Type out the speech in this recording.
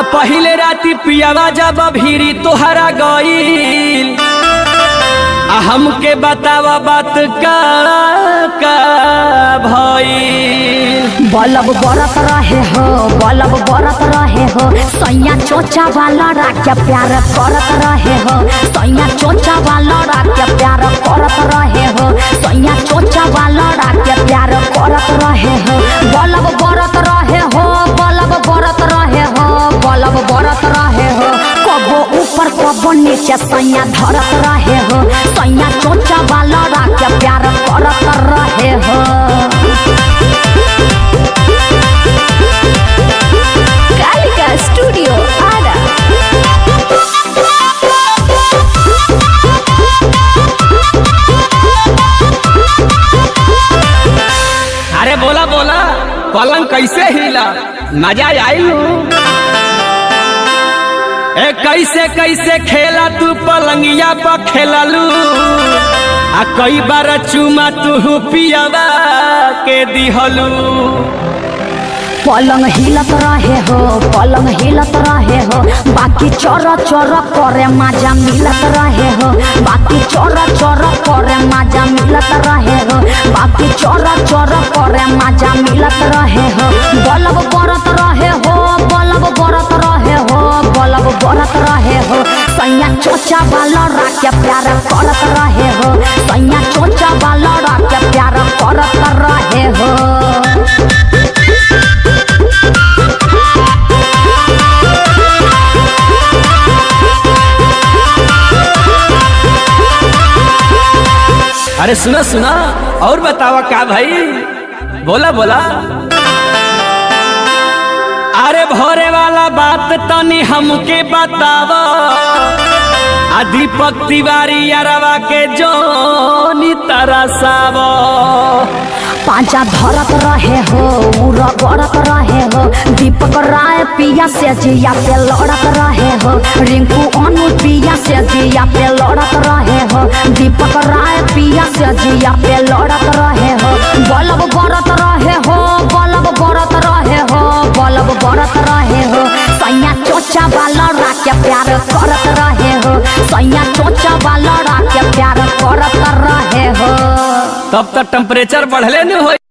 पहिले राती पियावा जब भीरी तोहरा गईल आ हमके बतावा बात का का भईल बलब बरत रहे हो बलब बरत रहे हो सैया चोचा वाला राख्या प्यार करत रहे हो सैया चोचा वाला राख्या प्यार करत रहे हो सैया चोचा वाला राख्या प्यार करत रहे हो बलब बरत रहे हो बलब बरत रहे हो बलब बरत रहे हो कबो ऊपर कबो नीचे सैया धरत रहे हो सैया चोचा वाला राख्या प्यार करत रहे हो कालिका स्टूडियो आरा अरे बोला बोला पलंग कैसे हिला मजा आइल ए कैसे कैसे खेला तू पलंगिया पर खेललू आ कई बार चुमा तू पियावा के दिहलू पलंग हिलत रहे हो पलंग हिलत रहे हो बाकी चोर चोर करे मजा मिलत रहे हो बाकी चोर चोर करे मजा मिलत रहे हो बाकी चोर चोर करे मजा मिलत रहे हो बलब बरत रहे हो बलब बरत रहे हो बलब बरत रहे हो सैया चोचा वाला राख्या प्यार करत रहे हो सैया चोचा वाला राख्या प्यार करत रहे हो अरे सुना सुना और बतावा का भाई बोला बोला अरे भोरे वाला बात तनी हमके बतावा आ दीपक तिवारी अरवा के जोनी तरसावा पांचा धरत रहे हो उरा गड़त रहे हो दीपक राय पिया से जिया पे लड़त रहे हो रिंकू अनु पिया से जिया पे लड़त रहे हो दीपक राय पिया से जिया पे लड़त रहे हो बलब बरत रहे हो बलब बरत रहे हो बलब बरत रहे हो सैया चोचा वाला राके प्यार करत रहे हो सैया चोचा वाला राके प्यार करत रहे हो तब तक टेम्परेचर बढ़ले न हो